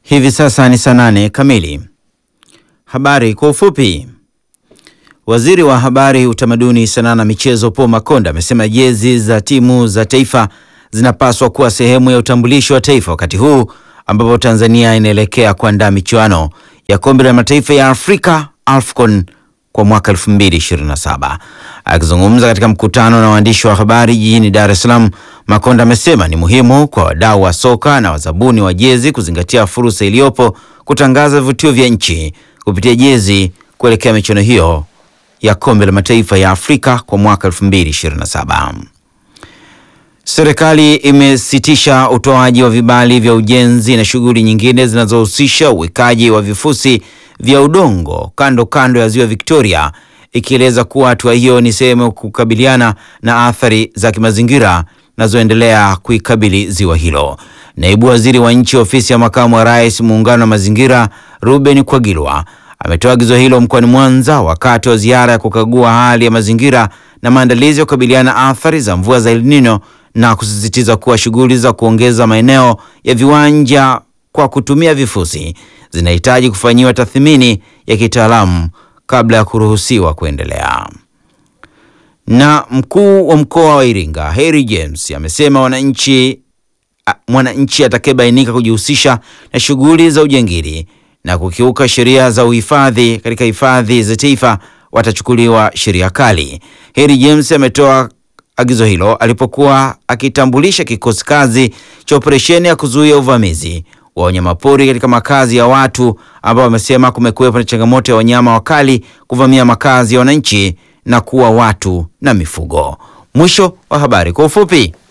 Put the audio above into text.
Hivi sasa ni saa nane kamili. Habari kwa ufupi. Waziri wa Habari, Utamaduni, Sanaa na Michezo Paul Makonda amesema jezi za timu za taifa zinapaswa kuwa sehemu ya utambulisho wa taifa wakati huu ambapo Tanzania inaelekea kuandaa michuano ya Kombe la Mataifa ya Afrika AFCON kwa mwaka 2027. Akizungumza katika mkutano na waandishi wa habari jijini Dar es Salaam, Makonda amesema ni muhimu kwa wadau wa soka na wazabuni wa jezi kuzingatia fursa iliyopo kutangaza vivutio vya nchi kupitia jezi kuelekea michuano hiyo ya Kombe la Mataifa ya Afrika kwa mwaka 2027. Serikali imesitisha utoaji wa vibali vya ujenzi na shughuli nyingine zinazohusisha uwekaji wa vifusi vya udongo kando kando ya Ziwa Victoria, ikieleza kuwa hatua hiyo ni sehemu ya kukabiliana na athari za kimazingira zinazoendelea kuikabili ziwa hilo. Naibu Waziri wa Nchi Ofisi ya Makamu wa Rais, Muungano wa Mazingira, Ruben Kwagilwa ametoa agizo hilo mkoani Mwanza wakati wa ziara ya kukagua hali ya mazingira na maandalizi ya kukabiliana na athari za mvua za El Nino na kusisitiza kuwa shughuli za kuongeza maeneo ya viwanja kwa kutumia vifusi zinahitaji kufanyiwa tathmini ya kitaalamu kabla ya kuruhusiwa kuendelea. Na mkuu wa mkoa wa Iringa Harry James amesema wananchi mwananchi atakayebainika kujihusisha na shughuli za ujangili na kukiuka sheria za uhifadhi katika hifadhi za taifa watachukuliwa sheria kali. Harry James ametoa agizo hilo alipokuwa akitambulisha kikosi kazi cha operesheni ya kuzuia uvamizi wa wanyamapori katika makazi ya watu ambao wamesema kumekuwepo na changamoto ya wanyama wakali kuvamia makazi ya wananchi na kuua watu na mifugo. Mwisho wa habari kwa ufupi.